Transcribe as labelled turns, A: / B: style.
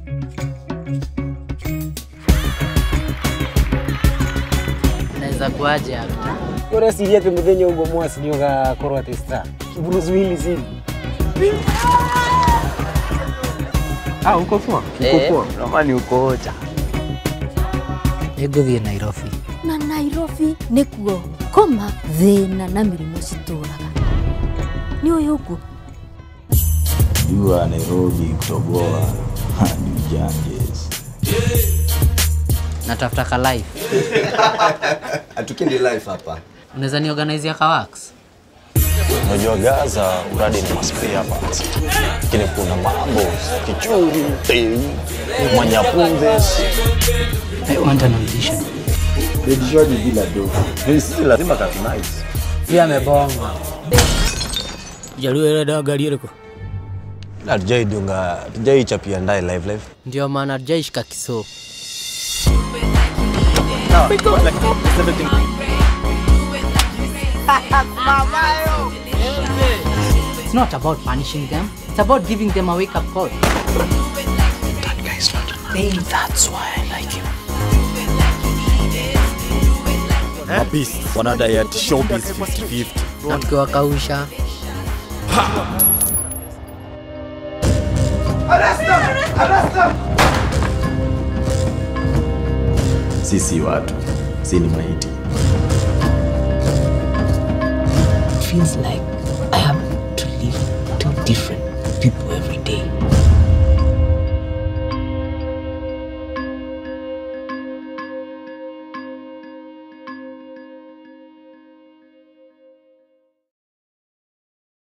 A: Naweza kuaje hapa?
B: ureciria atä må thenya å guo mwasi nä å gakorwo atä star Bruce Willis hivi
C: Ah, uko poa?
A: Eh.
C: Uko poa? Ramani uko ocha.
A: Nĩngũthiĩ Nairobi.
D: na nairobi nĩkuo koma thĩna na mĩrimũ citũraga nĩ ũyũ ũguo
E: jua Nairobi kutoboa hadi Ganges.
A: Natafuta ka life.
F: Hatukindi life hapa.
A: Unaweza ni organize ka wax?
E: Unajua Gaza uradi ni maspare parts, lakini kuna mambo kichuri, tei, manyapundes.
A: I want an audition.
F: Nijishwaji bila do.
E: Sisi lazima katunice.
A: Pia amebonga.
B: jaluo ĩrenda ngari ĩrĩkũ
E: Hatujaidunga, hatujaichapia ndaye live live.
A: Ndio maana hatujaishika kiso. It's not about punishing them. It's about giving them a wake-up call.
C: Mabisi wanadai ati showbiz 50-50.
A: Na tukiwakausha
F: Sisi watu, si ni maiti.
G: feels like I have to live two different people